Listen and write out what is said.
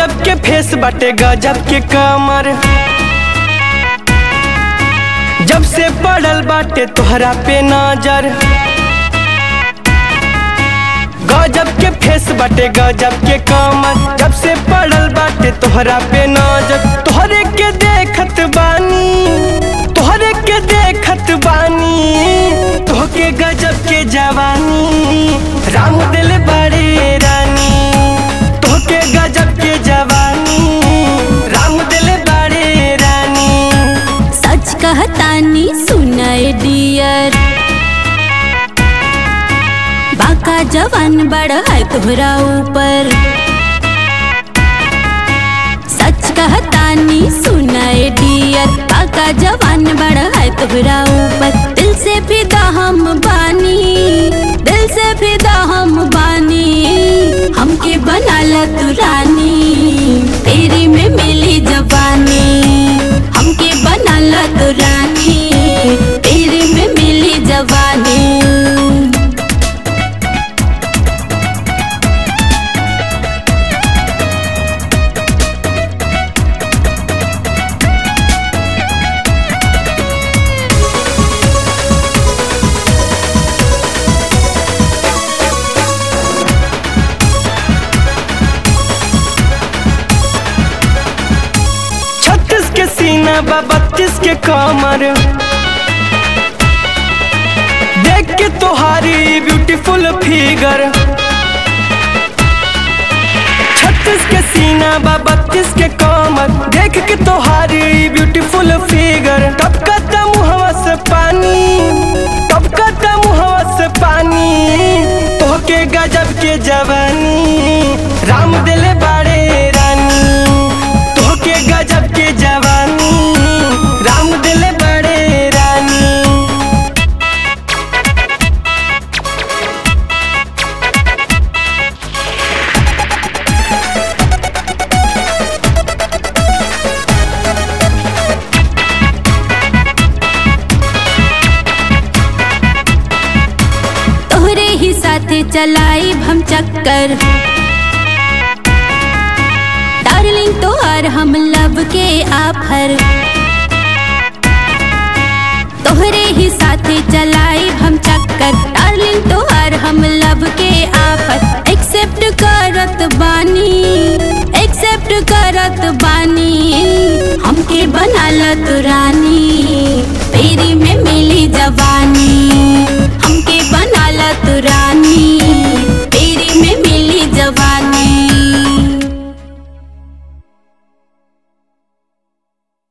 गजब के फेस बाटे गजब के कमर जब से पड़ल बाटे तोहरा पे नजर गजब के फेस बाटे गजब के कमर जब से पड़ल बाटे तोहरा पे नजर तोहरे के देखत बानी तोहरे के देखत बानी तोहके गजब के जवानी राम दिल बड़े रानी तोहके गजब के जवानी राम दिल बड़े रानी सच कहतानी सुनाए डियर बाका जवान बड़ा है तोहरा ऊपर सच कहतानी सुनाए डियर बाका जवान बड़ा है तोहरा ऊपर दिल से फिदा हम बानी दिल से फिदा हम बानी हमके बनाला तू रानी तेरी में मिली जवानी हमके बनाला तू रानी तेरी में मिली जवानी छत्तीस के सीना बा बत्तीस के कमर देख के तोहारी ब्यूटीफुल फिगर छत्तीस के सीना बा बत्तीस के कमर देख के तोहारी ब्यूटीफुल फिगर टपकता मुहवा से पानी टपकता मुहवा से पानी तोहके गजब के जवानी राम दिले बाड़े रानी तोहके गजब के जवानी राम दिले बड़े रानी तोहरे ही साथे चलाई हम चक्कर डार्लिंग तोहर हम लब के आफर तोहरे ही साथे चलाई हम चक्कर डार्लिंग तोहर हम लब के आफर एक्सेप्ट करत बानी एक्सेप्ट करत बानी हमके बनाला तू रानी तेरी में मिली